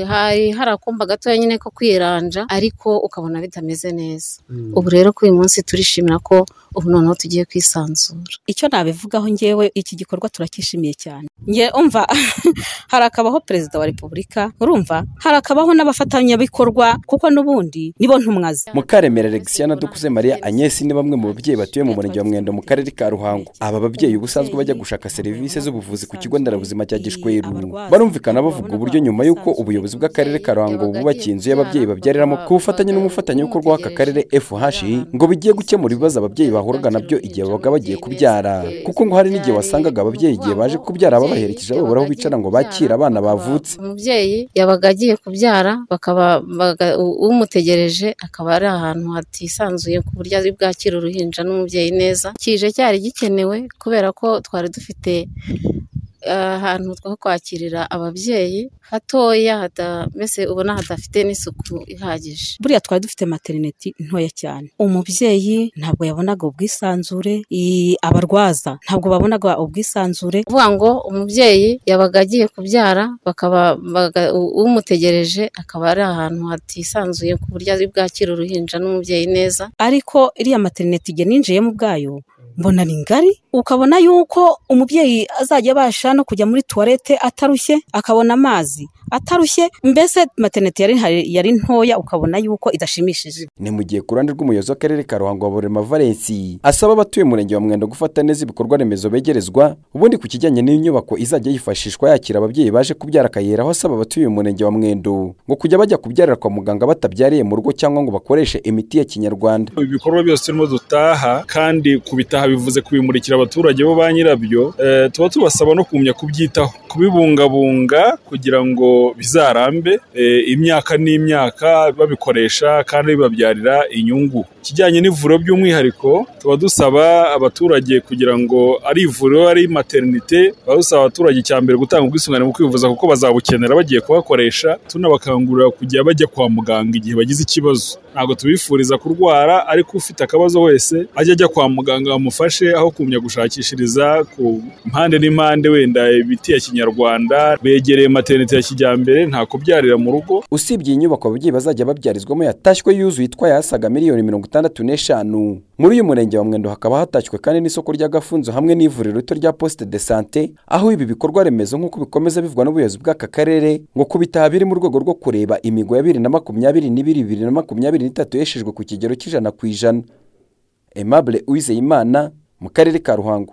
hari hari akumba gatoya nyine ko kwiranja ariko ukabona bitameze neza, ubu rero kuri uyu munsi turishimira ko ubu noneho tugiye kwisanzura. icyo nabivugaho ngewe iki gikorwa turakishimiye cyane nge umva harakabaho perezida wa repubulika urumva harakabaho n'abafatanyabikorwa kuko n'ubundi nibo ntumwazi mukaremera alexia na dukuze mariya agnès ni bamwe mu babyeyi batuye mu murenge wa mwendo mu karere ka ruhango aba babyeyi ubusanzwe bajya gushaka serivisi z'ubuvuzi ku kigo nderabuzima cya gishweru barumvikana bavuga uburyo nyuma y'uko ubuyobozi bw'akarere ka ruhango bubakiye inzu y'ababyeyi babyariramo ku bufatanye n'umufatanyabikorwa w'aka karere fhi ngo bigiye gukemura ibibazo ababyeyi bahuraga nabyo igihe babaga bagiye kubyara kuko ngo hari n'igihe wasangaga ababyeyi igihe baje kubyara babaherekeje babura aho bicara ngo bakire abana bavutse umubyeyi yabaga agiye kubyara bakaba umutegereje akaba ari ahantu hatisanzuye ku buryo ari bwakira uruhinja n'umubyeyi neza kije cyari gikenewe kubera ko twari dufite ahantu two kwakirira ababyeyi hatoya mbese ubona hadafite n'isuku ihagije buriya twari dufite materineti ntoya cyane umubyeyi ntabwo yabonaga ubwisanzure abarwaza ntabwo babonaga ubwisanzure kuvuga ngo umubyeyi yabaga agiye kubyara bakaba umutegereje akaba ari ahantu hatisanzuye ku buryo ari bwakira uruhinja n'umubyeyi neza ariko iriya materineti igihe ninjiyemo ubwayo mbona ni ngari ukabona yuko umubyeyi azajya abasha no kujya muri tuwarete atarushye akabona amazi atarushye mbese materinete yari yari ntoya ukabona yuko idashimishije ni mu gihe ku ruhande rw'umuyobozi w'akarere ka ruhango wa burema valensi asaba abatuye umurenge wa mwendo gufata neza ibikorwa remezo begerezwa ubundi ku kijyanye n'inyubako izajya yifashishwa yakira ababyeyi baje kubyara akayera aho asaba abatuye umurenge wa mwendo ngo kujya bajya kubyarira kwa muganga batabyariye mu rugo cyangwa ngo bakoreshe imiti ya kinyarwanda ibikorwa byose turimo dutaha kandi ku bitaha bivuze kubimurikira abaturage bo ba nyirabyo tuba tubasaba no kumenya kubyitaho kubibungabunga kugira ngo bizarambe imyaka n'imyaka babikoresha kandi bibabyarira inyungu ikijyanye n'ivuriro by'umwihariko tuba dusaba abaturage kugira ngo ari ivuriro ari materinite tuba dusaba abaturage cya mbere gutanga ubwisungane mu kwivuza kuko bazabukenera bagiye kuhakoresha tunabakangurira kujya bajya kwa muganga igihe bagize ikibazo ntabwo tubifuriza kurwara ariko ufite akabazo wese ajya ajya kwa muganga bamufasha bamufashe aho kumenya gushakishiriza ku mpande n'impande wenda ibiti ya kinyarwanda begereye materinete ya kijyambere nta kubyarira mu rugo usibye iyi nyubako ababyeyi bazajya babyarizwamo yatashywe yuzuye itwaye asaga miliyoni mirongo itandatu n'eshanu muri uyu murenge wa mwendo hakaba hatashywe kandi n'isoko ry'agafunzo hamwe n'ivuriro rito rya posite de sante aho ibi bikorwa remezo nk'uko bikomeza bivugwa n'ubuyobozi bw'aka karere ngo ku bitaha biri mu rwego rwo kureba imigo ya bibiri na makumyabiri n'ibiri bibiri na makumyabiri n'itatu yeshejwe ku kigero cy'ijana ku ijana Aimable Uwizeyimana mu karere ka Ruhango